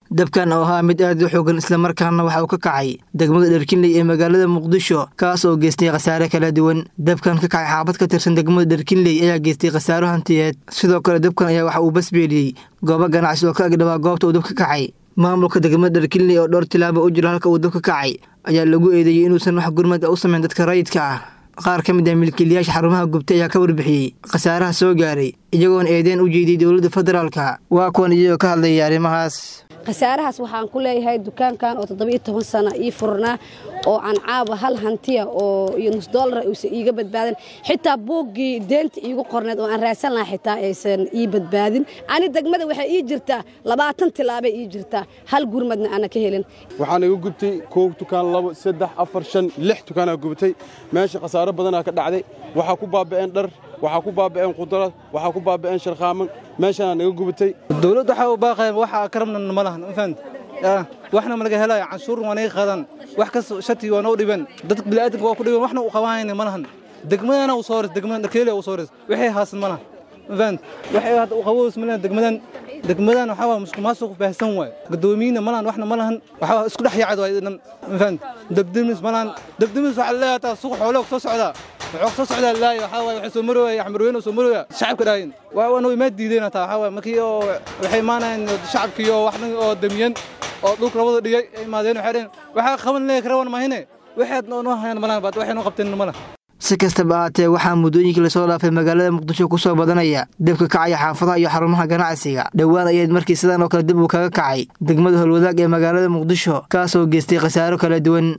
dabkan oo ahaa mid aad u xoogan islamarkaana waxa uu ka kacay degmada dherkinley ee magaalada muqdisho kaas oo geystay khasaare kala duwan dabkan ka kacay xaabad ka tirsan degmada dherkinley ayaa geystay khasaaro hantiyeed sidoo kale dabkan ayaa waxa uu basbeeliyey goobo ganacsi oo ka agdhabaa goobta uu dab ka kacay maamulka degmada dherkinley oo dhowr tilaabo u jiro halka uu dab ka kacay ayaa lagu eedeeyey inuusan wax gurmad u samayn dadka rayidka ah qaar ka mid ah milkiilayaasha xarumaha gubtay ayaa ka warbixiyey khasaaraha soo gaaray iyagoona eedeen u jeediyey dowladda federaalka waa kuwan iyagoo ka hadlayay arrimahaas khasaarahaas waxaan ku leeyahay dukaankan oo toddobiyo toban sano ii furnaa oo aan caaba hal hantiya oo iyo nus doolara uusan iiga badbaadin xitaa buuggii deenta iigu qorneed oo aan raadsan lahaa xitaa aysan ii badbaadin ani degmada waxay ii jirtaa labaatan tilaabay ii jirtaa hal gurmadna aana ka helin waxaan iga gubtay koow dukaan labo saddex afar shan lix dukaanaa gubtay meesha khasaaro badanaa ka dhacday waxaa ku baaba'een dhar waxaa ku baaba'een qudrad waxaa ku baaba'een sharkhaaman meeshanaa naga gubatay dowladda waxaa u baaqaya waxa ka rabna ma lahan ma fahamta waxna ma laga helaya canshuurna waa naga qaadaan wax kas shati waa noo dhiban dadka bini'aadanka waa ku dhiban waxna u qabanayna ma lahan degmadana u soo horeys degmadan dharkeeliya u soo horeys waxay haasan ma lahan ma fahamta waxay hadda u qaboos ma lahan degmadan degmadan waxaa waa musuqmaasuq baahsan waay gudoomiyina ma lahan waxna ma lahan waxaa isku dhex yaacad waay dhan ma fahamta debdemis ma lahan debdemis waxaa leeyahay taa suuq xoolo soo socdaa wuxuu soo socdaa laay waxaa waaye waxay soo marooya axmarweyne oo soo marooya shacabka dhaayin waa wana imaa diideen taa waxaa waaye markii oo waxay imaanayeen shacabkii oo waxna oo damiyan oo dhulka labada dhigay ay imaadeen waxay dhaheen waxaa qaban leeya karawan mahine waxaad noo hayaan malahan baad waxay noo qabteen malaha si kastaba ahaatee waxaa muddooyinkii lasoo dhaafay magaalada muqdisho ku soo badanaya dabka kacaya xaafadaha iyo xarumaha ganacsiga dhowaan ayayd markii sidan oo kale dib uu kaga kacay degmada howlwadaag ee magaalada muqdisho kaasoo geystay khasaaro kala duwan